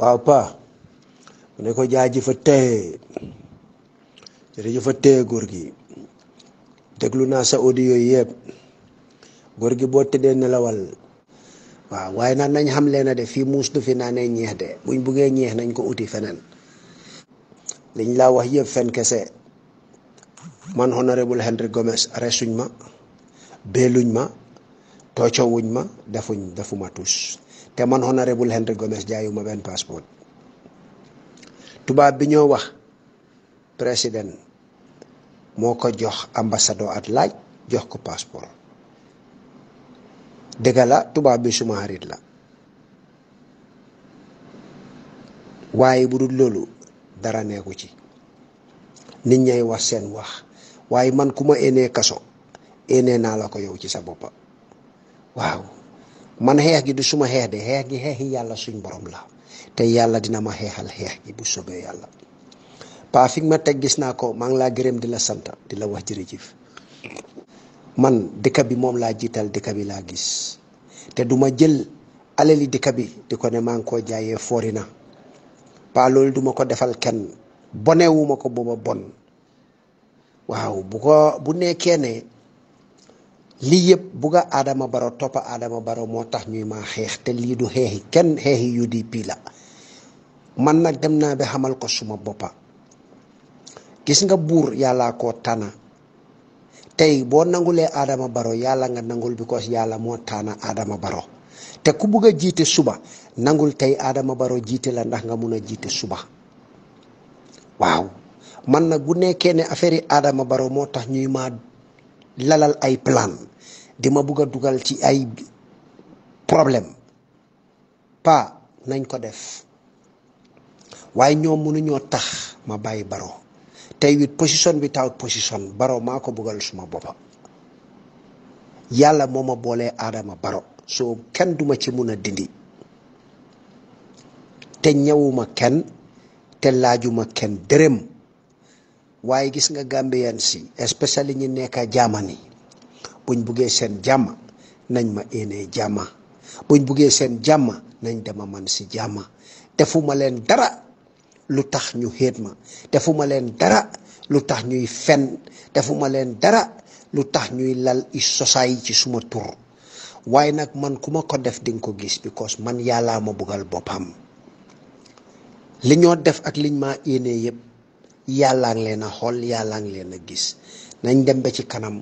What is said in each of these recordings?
waaw pa mu ne ko jaajëfa teye jërëjëfa teye góor gi déglu naa sa audio yooyu yëpp góor gi boo tëddee nelawal waaw waaye nag nañ xam leen de fii muus du fi naa ne ñeex de buñ buggee ñeex nañ ko uti feneen liñ laa wax yëpp fen kese man honorable Henry Gomez arrestuñ ma beeluñ ma toocowuñ ma defuñ defuma tus te man honorable Henry Gomez jaayuma benn passeport tubaab bi ñoo wax président moo ko jox ambassadeur at laaj jox ko passeport dëgg la tubaab bi suma xarit la waaye bu dul loolu dara neeku ci nit ñay wax seen wax waaye man ku ma éenee kaso éenee naa la ko yow ci sa boppa waaw man xeex gi du suma xeex de xeex gi xeexi yàlla suñ borom la te yàlla dina ma xeexal xeex gi bu sobee yàlla paa fi ma teg gis naa ko maa ngi laa gërëm di la sant di la wax jërëjëf man dëkk bi moom laa jiital dëkk bi laa gis te duma jël alali dëkk bi di ko ne maa ngi koo jaayee foori na paa loolu duma ko defal kenn bonewuma ko booba bon waaw bu ko bu nekkee ne lii yëpp bugga Adama Baro toppa Adama Baro moo tax ñuy maa xeex te lii du xeexi kenn xeexi UDP la man nag dem naa ba xamal ko suma boppa gis nga buur yàllaa koo tànna tey boo nangulee Adama Baro yàlla nga nangul because yàlla moo tànna Adama Baro te ku bugg a jiite suba nangul tey Adama Baro jiite la ndax nga mun a jiite suba waaw man nag bu nekkee ne affaire yi Adama Baro moo tax ñuy maa lalal ay plan di ma bugg a dugal ci ay problème pa nañ ko def waaye ñoom mënuñoo tax ma bàyyi Baro tey wit position bi taw position Baro maa ko buggal suma boppa yàlla moo ma boolee Adama Baro soo kenn duma ci mun a dindi te ñëwuma kenn te laajuma kenn dërëm waaye gis nga Gambien si especially ñi nekk Germany buñ buggee seen jàmm nañ ma éenee jàmma buñ buggee seen jàmm nañ dema man si jàmma defuma leen dara lu tax ñu xéet ma defuma leen dara lu tax ñuy fen defuma leen dara lu tax ñuy lal i sosaay ci suma tur waaye nag man ku ma ko def dinga ko gis because man yàllaa ma buggal boppam li ñoo def ak liñ ma yéenee yëpp yàllaa ngi leen a xool yàllaa ngi leen a gis nañ dem ba ci kanam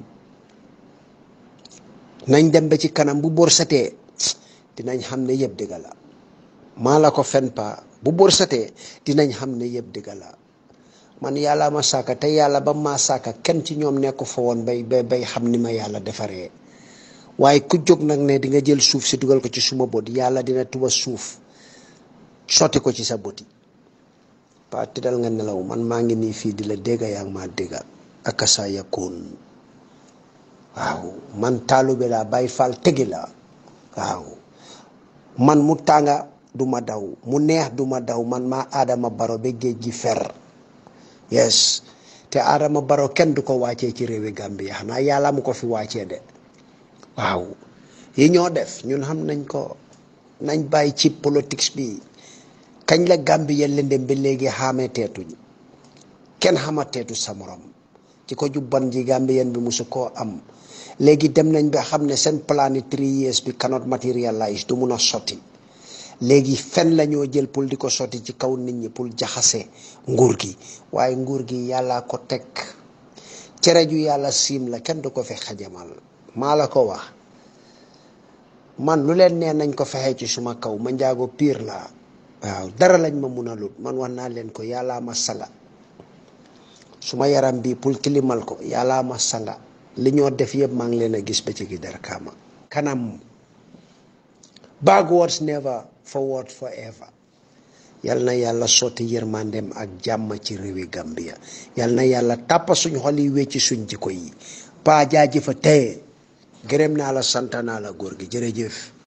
nañ dem ba ci kanam bu bor satee dinañ xam ne yëpp dëgg la maa la ko fen pa bu bor satee dinañ xam ne yëpp dëgg la man yàlla ma sàkka te yàlla ba ma sàkka kenn ci ñoom nekku fa woon bay bay bay xam ni ma yàlla defaree waaye ku jóg nag ne di nga jël suuf si dugal ko ci suma bët yàlla dina tuba suuf sotti ko ci sa bët yi pa tëddal nga nelaw man maa ngi nii fii di la dégga yaa ngi maa dégga ak sa yakkoon waaw man taalube laa bàyyi faal tegi la waaw man mu tànga du ma daw mu neex du ma daw man maa Adama Baro ba géej gi fer yes te Adama Baro kenn du ko wàccee ci réewi Gambia xanaa yàlla mu ko fi wàccee de waaw yi ñoo def ñun xam nañ ko nañ bàyyi ci politique bi kañ la Gambia lëndëm ba léegi xaamee teetuñ kenn xama teetu sa morom ci ko jubban ji Gambien bi musu koo am léegi dem nañ ba xam ne seen plan yi three years bi cannot materialize du mun a sotti léegi fen la ñoo jël pour di ko sotti ci kaw nit ñi pour jaxase nguur gi waaye nguur gi yàlla ko teg cere ju yàlla siim la kenn du ko fi xajamal maa la ko wax man lu leen nee nañ ko fexe ci suma kaw ma njaago piir la waaw dara lañ ma mun a lut man wax naa leen ko yàllaa ma sanga suma yaram bi pour tilimal ko yàllaa ma sanga li ñoo def yëpp maa ngi leen a gis ba ci gi dara kaama kanam backwards never forward forever yal na yàlla sotti yërmandem ak jàmm ci réewi Gambia yal na yàlla tàppa suñ xol yi wecci suñ jikko yi paa jaajëfa teye gërëm naa la sant naa la góor gi jërëjëf